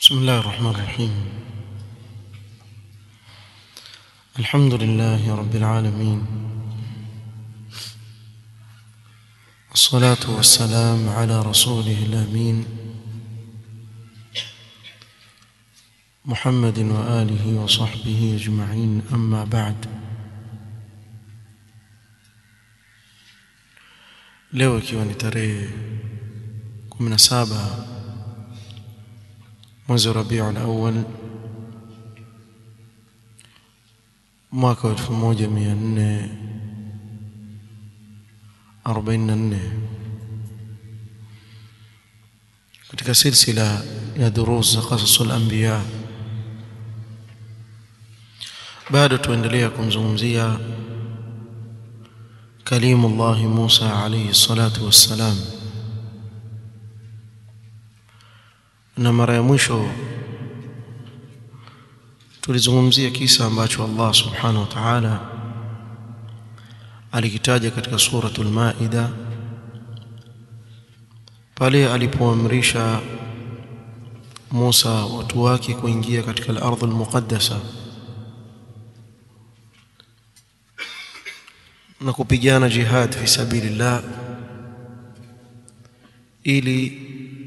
بسم الله الرحمن الرحيم الحمد لله رب العالمين الصلاة والسلام على رسوله الأمين محمد وآله وصحبه أجمعين أما بعد leo ikiwa ni tarehe 17 mwezi wa Rabiul Awwal mwaka wa 1444 katika silsila ya durus za qasasul anbiya bado tuendelea kumzungumzia كليم الله موسى عليه الصلاة والسلام na mara ya mwisho tulizungumzia kisa ambacho Allah subhanahu wa ta'ala alikitaja katika suratul maida pale alipoamrisha Musa watu wake kuingia katika al-ardh al-muqaddasa na kupigana jihad fi sabilillah ili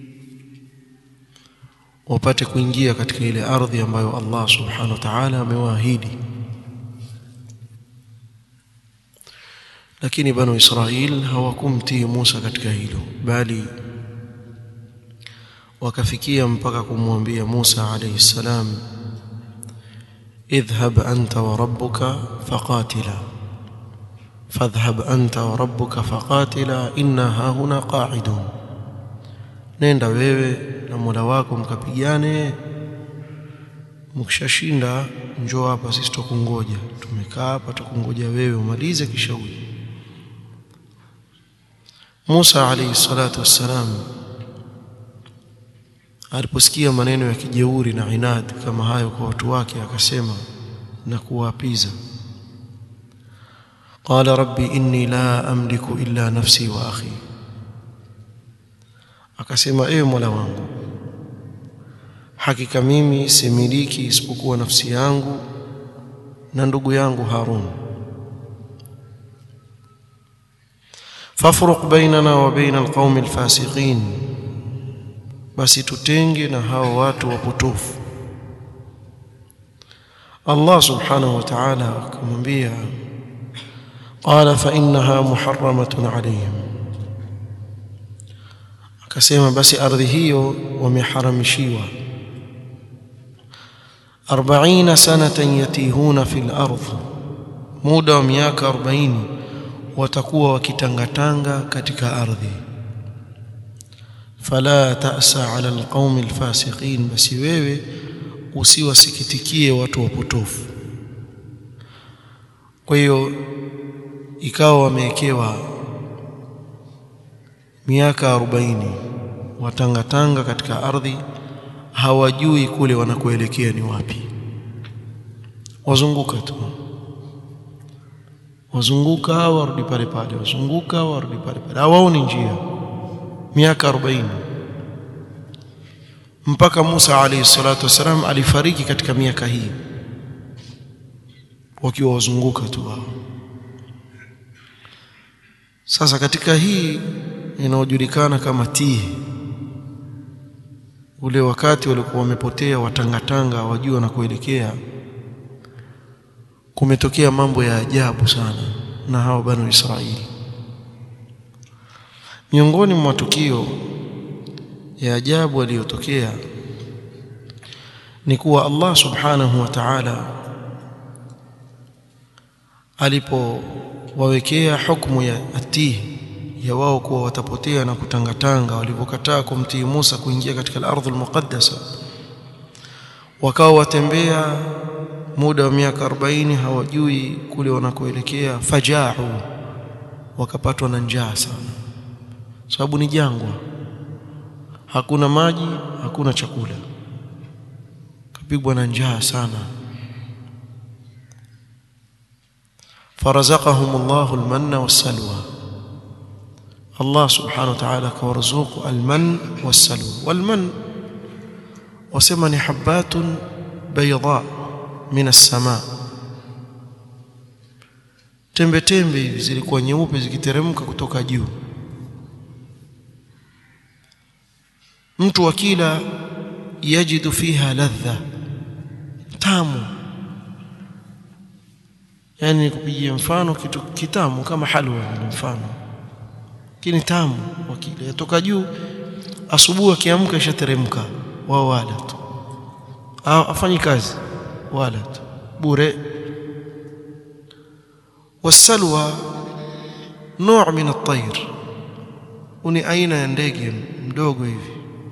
wapate kuingia katika ile ardhi ambayo Allah subhanahu wa ta'ala amewaahidi lakini banu Israil hawakumtii Musa katika hilo bali wakafikia mpaka kumwambia Musa alayhi salam idhhab anta wa rabbuka faqatila فاذهب أنت وربك فقاتلا إنا هاهنا قاعدون nenda wewe na Mola wako mkapigane mkishashinda njoo hapa sisi tukungoja tumekaa hapa tukungoja wewe umalize kisha uje Musa alayhi salatu wassalam aliposikia maneno ya kijeuri na inad kama hayo kwa watu wake akasema na kuwaapiza قال ربي إني لا أملك إلا نفسي وأخي akasema ewe Mola wangu hakika mimi similiki isipokuwa nafsi yangu na ndugu yangu Harun fafruq bainana wa baina alqaumi alfasiqin basi tutenge na hao watu wapotofu Allah subhanahu wa ta'ala akamwambia قال فإنها محرمة عليهم akasema basi ardhi hiyo wameharamishiwa 40 sanatan yatihuna fil ardh muda wa miaka 40 watakuwa wakitangatanga katika ardhi fala ta'sa 'ala alqaumi alfasiqin basi wewe usiwasikitikie watu wapotofu kwa hiyo ikawa wamewekewa miaka arobaini watangatanga katika ardhi hawajui kule wanakoelekea ni wapi wazunguka tu wazunguka warudi pale pale wazunguka warudi pale pale hawaoni njia miaka arobaini mpaka Musa alayhi salatu wasalam alifariki katika miaka hii wakiwa wazunguka tu wao sasa katika hii inayojulikana kama tihi ule wakati walikuwa wamepotea watangatanga wajua na kuelekea kumetokea mambo ya ajabu sana na hao banu Israeli miongoni mwa matukio ya ajabu aliyotokea ni kuwa Allah subhanahu wa ta'ala alipowawekea hukumu ya atihi ya wao kuwa watapotea na kutangatanga walivyokataa kumtii Musa kuingia katika al-ardhul muqaddasa wakawa watembea muda wa miaka 40 hawajui kule wanakoelekea fajau wakapatwa na njaa sana sababu ni jangwa hakuna maji hakuna chakula kapigwa na njaa sana farazaqahum Allahu al-manna was-salwa Allah subhanahu wa ta'ala kawarzuku alman wassalwa walman wasema ni habatun bayda min as-samaa tembe tembe hivi zilikuwa nyeupe zikiteremka kutoka juu mtu akila yajidu fiha ladha tamu yani nikupigia mfano kitu kitamu kama halwa ni mfano lakini tamu wakila yatoka juu asubuhi akiamka ishateremka wao wala tu afanyi kazi wala tu bure wasalwa نوع من الطير uni aina ya ndege mdogo hivi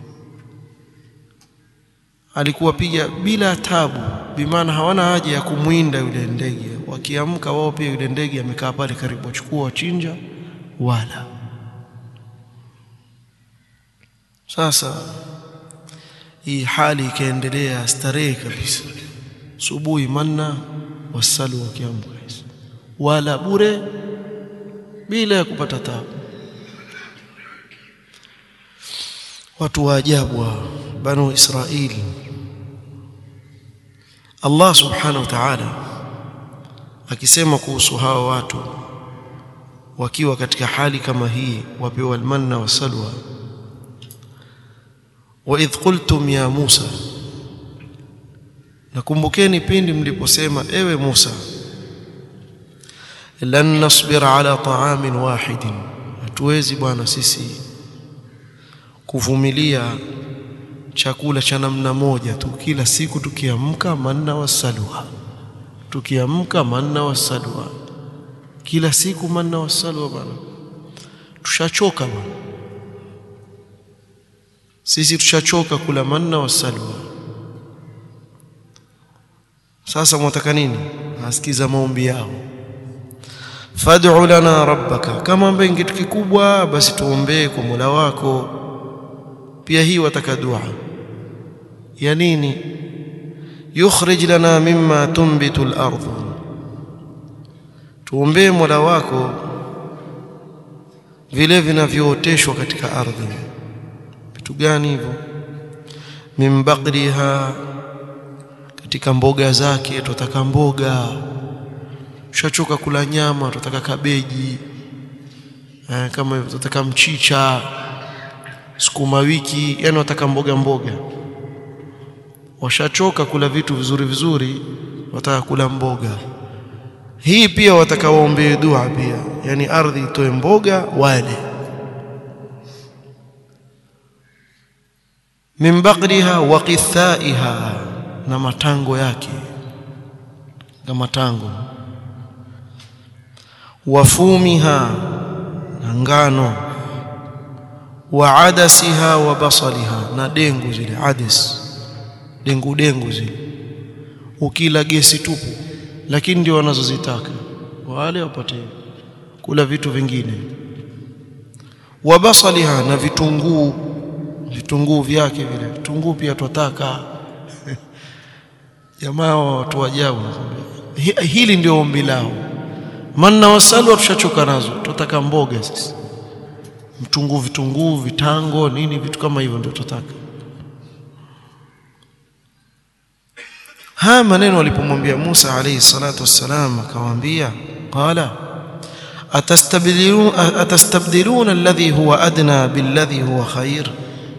alikuwa piga bila tabu bimaana hawana haja ya kumwinda yule ndege wakiamka wao pia yule ndege amekaa pale karibu wachukua wachinja wala sasa hii hali ikaendelea starehe kabisa subuhi manna wasalu wakiamka wala bure bila ya kupata tabu watu wa ajabu banu israili Allah subhanahu wa ta'ala akisema kuhusu hawa watu wakiwa katika hali kama hii wapewa almanna wasalwa wa idh qultum ya Musa nakumbukeni pindi mliposema ewe Musa lan nasbira ala ta'amin wahidin hatuwezi bwana sisi kuvumilia chakula cha namna moja tu kila siku tukiamka manna wasalwa tukiamka manna wasalwa kila siku manna wasalwa bwana tushachoka bwana sisi tushachoka kula manna wasalwa sasa mwataka nini asikiza maombi yao fad'u lana rabbaka kama ambaye kitu kikubwa basi tuombee kwa Mola wako pia hii wataka dua ya nini yukhrij lana mimma tunbitu al-ardh tuombee Mola wako vile vinavyooteshwa katika ardhi vitu gani hivyo min baqliha katika mboga zake tutaka mboga tushachoka kula nyama tutaka kabeji eh, kama hivyo tutaka mchicha sukuma wiki yani wataka mboga mboga washachoka kula vitu vizuri vizuri wataka kula mboga hii pia wataka waombee dua pia yani ardhi itoe mboga wale min baqriha wa qithaiha na matango yake na matango wafumiha na ngano wa adasiha wa basaliha na dengu zile adas dengu dengu zile ukila gesi tupu lakini ndio wanazozitaka wale wapate kula vitu vingine wa basaliha na vitunguu vitunguu vyake vile vitunguu pia twataka jamaa watu wajabu hili ndio ombi lao manna wasalwa tushachoka nazo tutaka mboga sisi mtunguu vitunguu vitango nini vitu kama hivyo ndio tutaka haya maneno alipomwambia Musa alayhi salatu wassalam akamwambia qala atastabdiluna atastabdiluna alladhi huwa adna billadhi huwa khair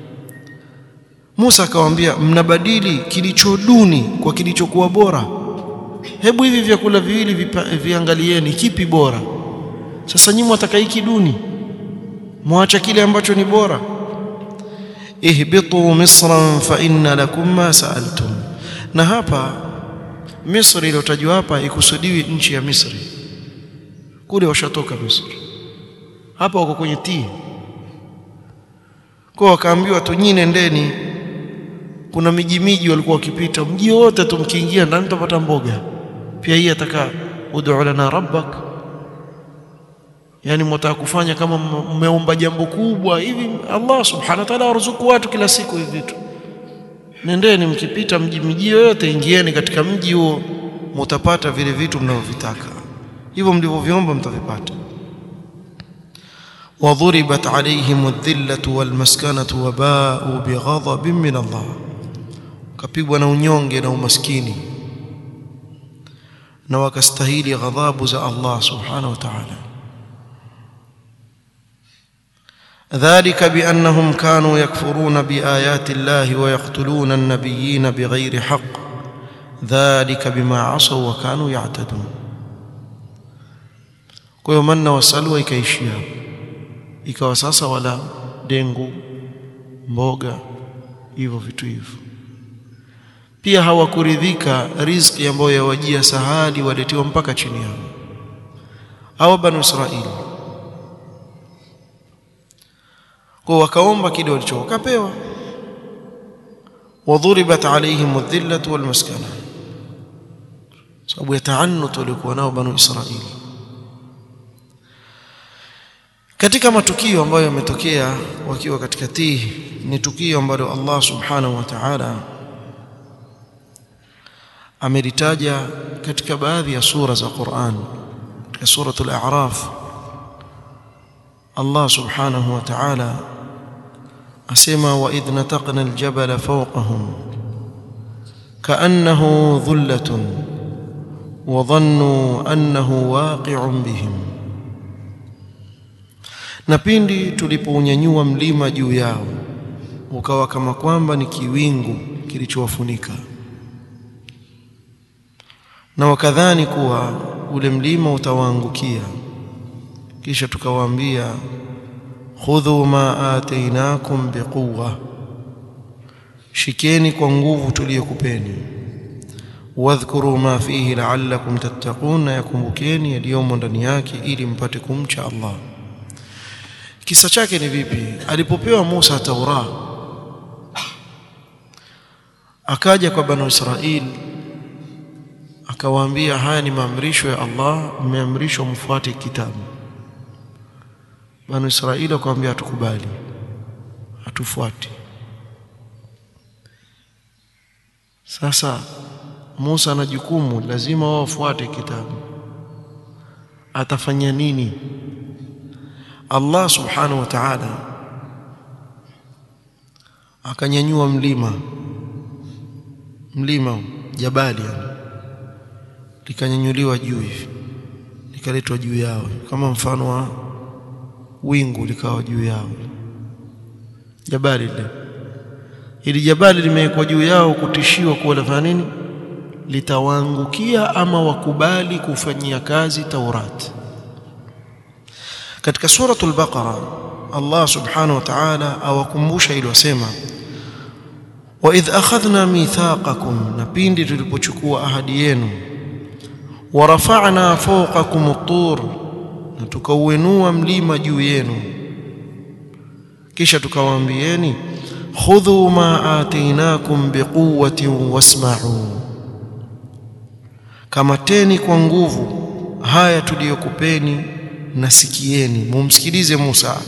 Musa akamwambia mnabadili kilicho duni kwa kilichokuwa bora hebu hivi vyakula viwili viangalieni kipi bora sasa nyinyi mwataka hiki duni mwacha kile ambacho ni bora ihbitu misran fa inna lakum ma sa'altum na hapa Misri iliyotajwa hapa ikusudiwi nchi ya Misri kule washatoka Misri hapa wako kwenye tii kwa wakaambiwa tu nyinyi nendeni kuna miji miji walikuwa wakipita mji wote tumkiingia ndani tutapata mboga pia hii ataka ud'u lana rabbak yani mtaka kufanya kama mmeomba jambo kubwa hivi Allah subhanahu wa ta'ala waruzuku watu kila siku hivi vitu nendeni mkipita mji miji yote ingieni katika mji huo mtapata vile vitu mnavyovitaka hivyo mlivyoviomba mtavipata وضربت عليهم الذلة والمسكنة وباءوا بغضب من الله wakapigwa na unyonge na umaskini na wakastahili ghadhabu za Allah subhanahu wa ta'ala ذلك بأنهم كانوا يكفرون بآيات الله ويقتلون النبيين بغير حق ذلك بما عصوا وكانوا يعتدون kwa hiyo manna wa salwa ikaishia ikawa sasa wala dengu mboga hivyo vitu hivyo pia hawakuridhika riziki ambayo yawajia sahali waletewa mpaka chini yao au banu israili kwa wakaomba kile walichokapewa wadhuribat alaihim adh-dhillatu wal maskana sababu ya taannut walikuwa nao banu israili katika matukio ambayo yametokea wakiwa katika tii ni tukio ambalo Allah subhanahu wa ta'ala amelitaja katika baadhi ya sura za Qur'an katika suratul a'raf Allah subhanahu wa ta'ala asema wa idh nataqna aljabala fawqahum ka'annahu dhullatun wa dhannu annahu waqi'un bihim na pindi tulipounyanyua mlima juu yao ukawa kama kwamba ni kiwingu kilichowafunika na wakadhani kuwa ule mlima utawaangukia kisha tukawaambia khudhu ma atainakum biquwa shikeni kwa nguvu tuliyokupeni wadhkuru ma fihi la'allakum tattaqun na yakumbukeni yaliyomo ndani yake ili mpate kumcha Allah kisa chake ni vipi alipopewa Musa Taura akaja kwa banu Israil akawaambia haya ni maamrisho ya Allah mmeamrishwa mfuate kitabu banu Israili akamwambia hatukubali hatufuati sasa Musa ana jukumu lazima wao wafuate kitabu atafanya nini Allah subhanahu wa ta'ala akanyanyua mlima mlima jabali yani likanyanyuliwa juu hivi likaletwa juu yao kama mfano wa wingu likawa juu yao jabali lile ili jabali limewekwa juu yao kutishiwa kuwa lafanya nini litawaangukia ama wakubali kufanyia kazi Taurati katika suratul baqara Allah subhanahu wa ta'ala awakumbusha ili wasema wa idh akhadhna mithaqakum na pindi tulipochukua ahadi yenu wa rafa'na fawqakum at-tur na tukauenua mlima juu yenu kisha tukawaambieni khudhu ma atainakum biquwwatin wasma'u kamateni kwa nguvu haya tuliyokupeni nasikieni mumsikilize Musa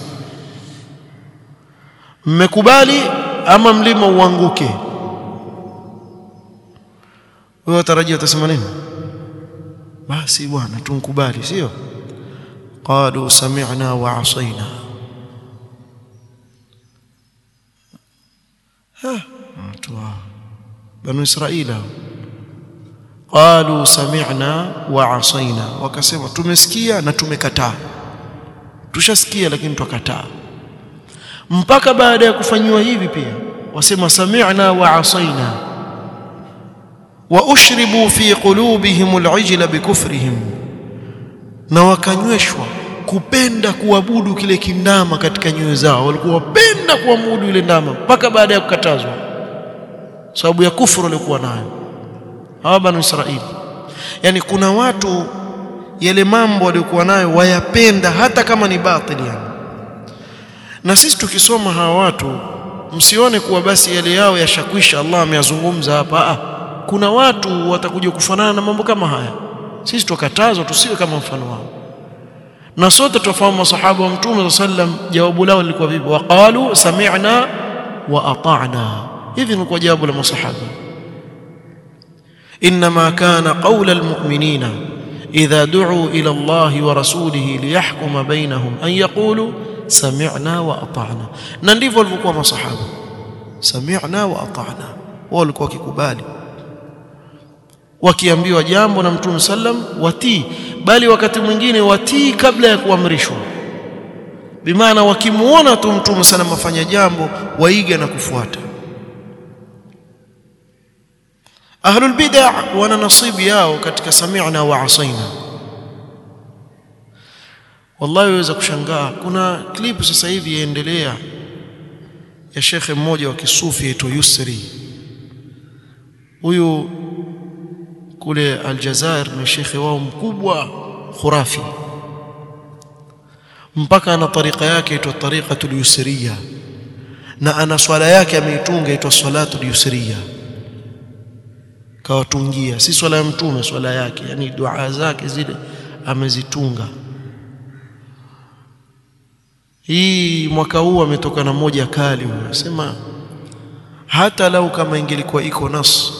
mmekubali ama mlima uanguke wewe watarajia utasema nini basi bwana tunkubali sio qalu sami'na wa asaina ha watu banu israila qalu sami'na wa asaina wakasema tumesikia na tumekataa tushasikia lakini tukakataa mpaka baada ya kufanywa hivi pia wasema sami'na wa asaina wa ushribu fi qulubihim al'ijla bikufrihim na wakanyweshwa kupenda kuabudu kile kindama katika nyoyo zao walikuwa wapenda kuabudu ile ndama mpaka baada ya kukatazwa sababu ya kufuru walikuwa nayo hawa banu Israili yani kuna watu yale mambo waliokuwa nayo wayapenda hata kama ni batili yani na sisi tukisoma hawa watu msione kuwa basi yale yao yashakwisha Allah ameyazungumza hapa ah kuna watu watakuja kufanana na mambo kama haya sisi tukatazwa tusiwe kama mfano wao na sote tufahamu masahaba wa mtume sallam jawabu lao lilikuwa vipi waqalu sami'na wa ata'na hivi ni jawabu la masahaba انما كان قول المؤمنين اذا دعوا الى الله ورسوله ليحكم بينهم ان يقولوا سمعنا واطعنا na ndivyo walivyokuwa masahaba sami'na wa ata'na wao walikuwa wakikubali wakiambiwa jambo na mtume sallam watii bali wakati mwingine watii kabla ya kuamrishwa bimaana wakimuona tu mtume sallam afanya jambo waiga na kufuata ahlul bid'ah wana nasibu yao katika sami'na wa asaina wallahi waweza kushangaa kuna klipu sasa hivi yaendelea ya shekhe mmoja wa kisufi aitwa Yusri huyu kule Aljazair ni shekhe wao mkubwa khurafi mpaka ana tarika yake aitwa tariqatul yusriya na ana swala yake ameitunga aitwa salatul yusriya kawatungia si swala ya mtume swala yake yani dua zake zile amezitunga hii mwaka huu ametoka na moja kali anasema hata lau kama ingelikuwa iko nas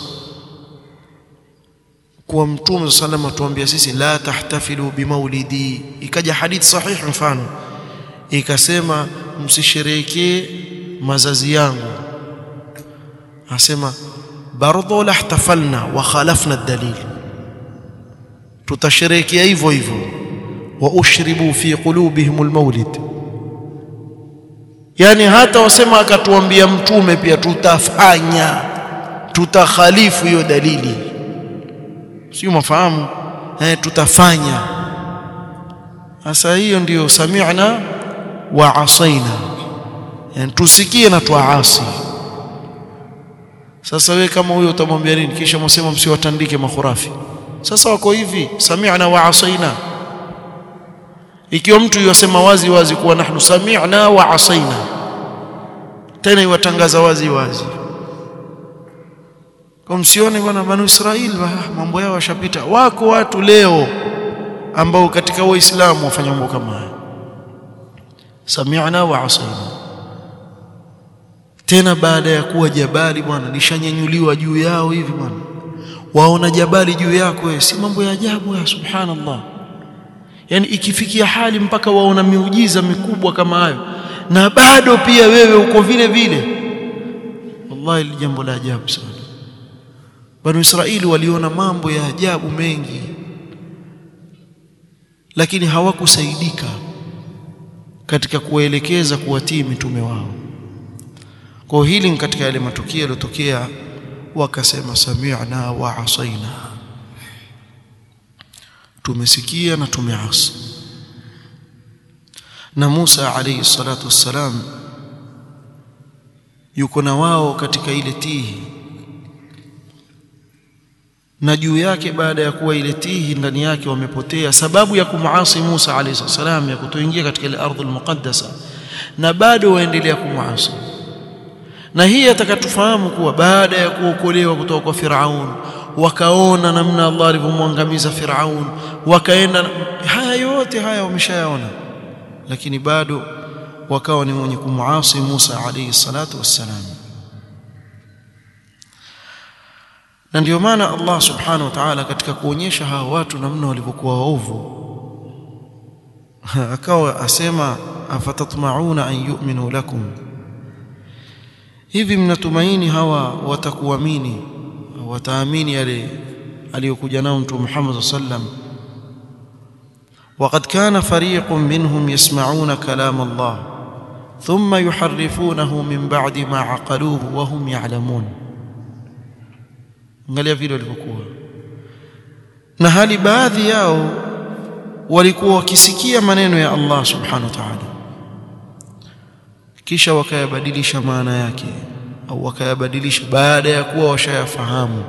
kwa mtume sallam atuambia sisi la tahtafilu bimaulidi ikaja hadith sahih mfano ikasema msisherehekee mazazi yangu asema bardo lahtafalna wa khalafna dalil tutasherehekea hivyo hivyo wa ushribu fi qulubihim almawlid yani hata wasema akatuambia mtume pia tutafanya tutakhalifu hiyo dalili sio mafahamu eh tutafanya sasa hiyo ndiyo sami'na wa asaina yani tusikie na tuasi sasa we kama huyo utamwambia nini kisha msema msiwatandike makhurafi sasa wako hivi sami'na wa asaina ikiwa mtu yasema wazi wazi kuwa nahnu sami'na wa asaina tena iwatangaza wazi wazi kwa msione bwana banu Israeli mambo yao yashapita wako watu leo ambao katika waislamu wafanya mambo kama haya sami'na wa asaina tena baada ya kuwa jabali bwana lishanyanyuliwa juu yao hivi bwana waona jabali juu yako wewe si mambo ya ajabu ya subhanallah yani ikifikia hali mpaka waona miujiza mikubwa kama hayo na bado pia wewe uko vile vile wallahi ni jambo la ajabu sana banu israeli waliona mambo ya ajabu mengi lakini hawakusaidika katika kuwaelekeza kuwatii mitume wao kwa hili katika yale matukio yaliyotokea wakasema sami'na wa asaina tumesikia na tumeasi na Musa alayhi salatu wassalam yuko na wao katika ile tihi na juu yake baada ya kuwa ile tihi ndani yake wamepotea sababu ya kumuasi Musa alayhi salam ya kutoingia katika ile ardhi almuqaddasa na bado waendelea kumuasi na hii atakatufahamu kuwa baada ya kuokolewa kutoka kwa Firaun wakaona namna Allah alivyomwangamiza Firaun wakaenda haya yote haya wameshayaona lakini bado wakawa ni mwenye kumuasi Musa alayhi salatu wassalam na ndio maana Allah subhanahu wa ta'ala katika kuonyesha hawa watu namna walivyokuwa waovu akawa asema afatatma'una an yu'minu lakum hivi mnatumaini hawa watakuamini wataamini yale aliyokuja nao mtume Muhammad sallam وقد كان فريق منهم يسمعون كلام الله ثم يحرفونه من بعد ما عقلوه وهم يعلمون angalia vile walivyokuwa na hali baadhi yao walikuwa wakisikia maneno ya Allah subhanahu wa ta'ala kisha wakayabadilisha maana yake au wakayabadilisha baada ya kuwa washayafahamu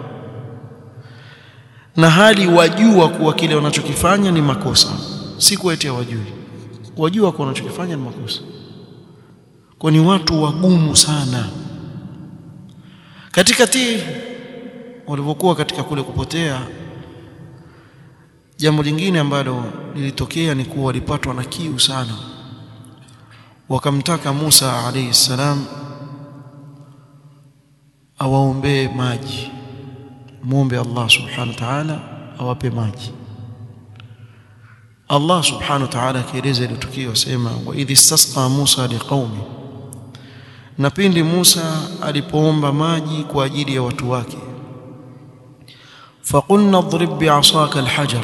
na hali wajua kuwa kile wanachokifanya ni makosa si kuetea wajui wajua kuwa wanachokifanya ni makosa kwa ni watu wagumu sana katika tii walivyokuwa katika kule kupotea jambo lingine ambalo lilitokea ni kuwa walipatwa na kiu sana wakamtaka Musa alayhi salam awaombee maji muombe Allah subhanahu wa ta'ala awape maji Allah subhanahu wa ta'ala akieleza ile tukio asema wa idh istasqa Musa liqaumi na pindi Musa alipoomba maji kwa ajili ya watu wake faqulna adrib bi'asaka alhajar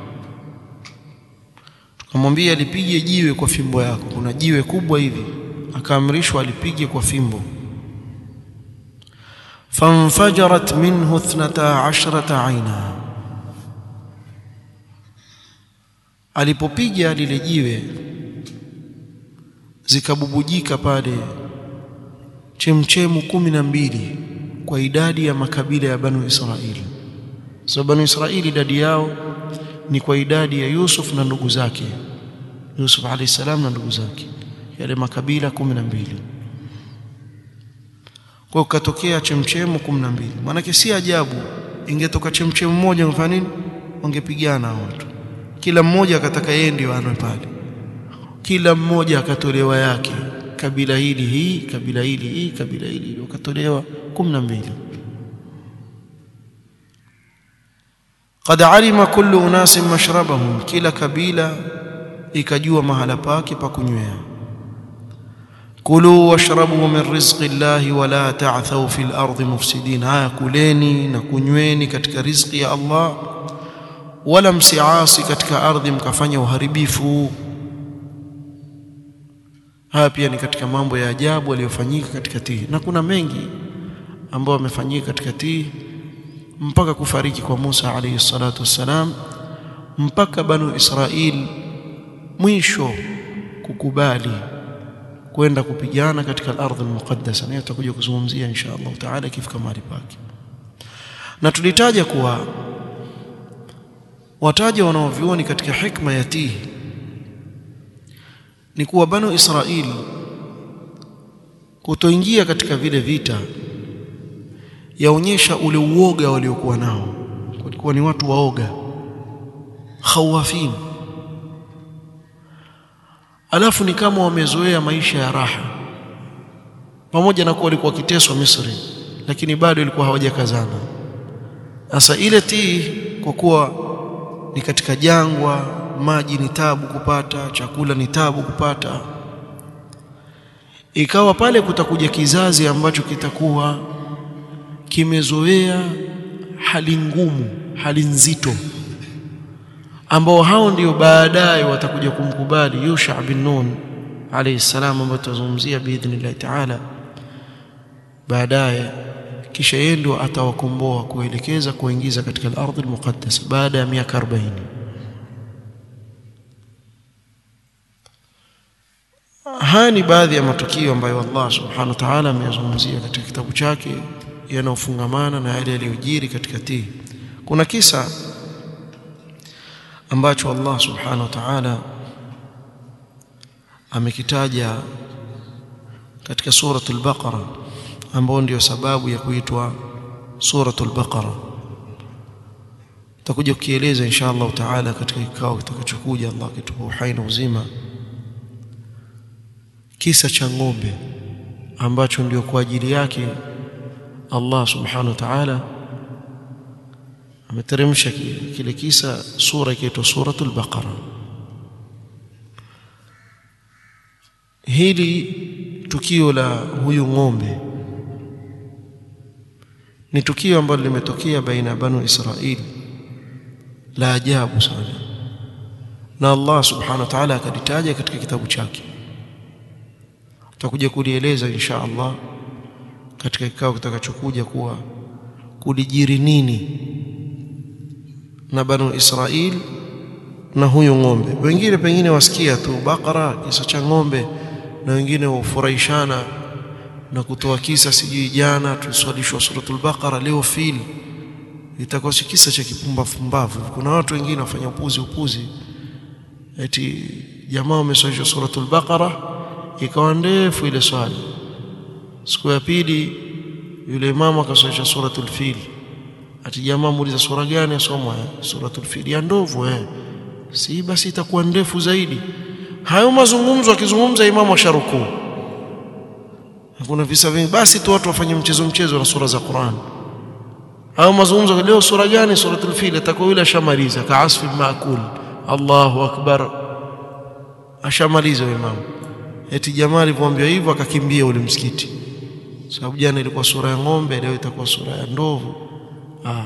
tukamwambia alipige jiwe kwa fimbo yako kuna jiwe kubwa hivi akaamrishwa alipige kwa fimbo fanfajarat minhu 12 aina alipopiga lile jiwe zikabubujika pale chemchemu kumi na mbili kwa idadi ya makabila ya Banu Israili. So Banu Israili idadi yao ni kwa idadi ya Yusuf na ndugu zake, Yusuf alayhi salam na ndugu zake, yale makabila kumi na mbili. Kwa hiyo katokea chemchemu kumi na mbili. Maanake si ajabu ingetoka chemchemu moja, mfano nini, wangepigana watu, kila mmoja akataka yeye ndio anwe pale, kila mmoja akatolewa yake kabila hili hii kabila hili hii kabila hili hili wakatolewa kumi na mbili qad alima kullu unasin mashrabahum kila kabila ikajua mahala pake pa kunywea kulu washrabu min rizqi llahi wala ta'thaw fil ardi mufsidin haya kuleni na kunyweni katika riziki ya Allah wala msiasi katika ardhi mkafanya uharibifu haya pia ni katika mambo ya ajabu yaliyofanyika katika Tihi, na kuna mengi ambayo yamefanyika katika Tihi mpaka kufariki kwa Musa alayhi salatu wassalam, mpaka Banu Israil mwisho kukubali kwenda kupigana katika al-ardh al-muqaddasa, na tutakuja kuzungumzia insha Allah taala ikifika mahali pake. Na tulitaja kuwa wataja wanaovioni katika hikma ya Tihi ni kuwa Banu Israili kutoingia katika vile vita yaonyesha ule uoga waliokuwa nao. Walikuwa ni watu waoga, khawafin, alafu ni kama wamezoea maisha ya raha, pamoja na kuwa walikuwa wakiteswa Misri, lakini bado ilikuwa hawajakazana. Sasa ile tii, kwa kuwa ni katika jangwa maji ni tabu kupata, chakula ni tabu kupata. Ikawa pale kutakuja kizazi ambacho kitakuwa kimezoea hali ngumu, hali nzito, ambao hao ndio baadaye watakuja kumkubali Yusha bin Nun alayhi salam, ambayo tutazungumzia biidhnillahi taala baadaye. Kisha yeye ndio atawakomboa kuelekeza kuingiza katika al-ardh al-muqaddas baada ya miaka 40. Haya ni baadhi ya matukio ambayo Allah subhanahu wa ta'ala ameyazungumzia katika kitabu chake yanayofungamana na yale yaliyojiri katika Tihi. Kuna kisa ambacho Allah subhanahu wa ta'ala amekitaja katika suratul Baqara, ambayo ndio sababu ya kuitwa suratul Baqara. Tutakuja kukieleza insha Allah taala katika kikao kitakachokuja, Allah kitupa uhai na uzima kisa cha ng'ombe ambacho ndio kwa ajili yake Allah subhanahu wa ta'ala ameteremsha kile kisa, sura ikiitwa suratul Baqara. Hili tukio la huyu ng'ombe ni tukio ambalo limetokea baina ya Banu Israili la ajabu sana, na Allah subhanahu wa ta'ala akalitaja katika kitabu chake tutakuja kulieleza insha Allah katika kikao kitakachokuja kuwa kulijiri nini na Banu Israil na huyu ng'ombe. Wengine pengine wasikia tu Bakara, kisa cha ng'ombe, na wengine hufurahishana na kutoa kisa, sijui jana tuliswalishwa suratul Baqara, leo fil, itakuwa si kisa cha kipumbafumbavu. Kuna watu wengine wafanya upuzi upuzi, eti jamaa wameswalishwa suratul Baqara ikawa ndefu ile swali. Siku ya pili yule imamu akaswalisha suratul fil, ati jamaa muuliza sura gani asomwa? Suratul fil ya ndovu eh. Si basi itakuwa ndefu zaidi. Hayo mazungumzo akizungumza imamu asharukuu. Hakuna visa vingi, basi tu watu wafanye mchezo mchezo na sura za Qur'an. Hayo mazungumzo leo, sura gani? Suratul fil, atakuwa yule ashamaliza, kaasfi maakul. Allahu akbar, ashamaliza imamu eti jamaa alipomwambia hivyo akakimbia ule msikiti, sababu jana ilikuwa sura ya ng'ombe leo itakuwa sura ya ndovu Aa.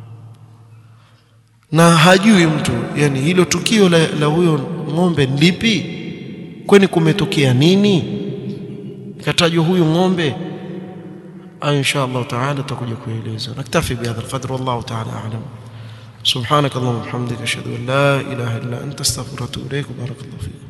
na hajui mtu yani hilo tukio la, la huyo ng'ombe lipi kwani kumetokea nini katajwa huyu ng'ombe insha Allah taala tutakuja kueleza naktafi bihadha alqadr wallahu taala a'lam سبحانك اللهم وبحمدك اشهد ان لا اله الا انت استغفرك واتوب اليك بارك الله فيك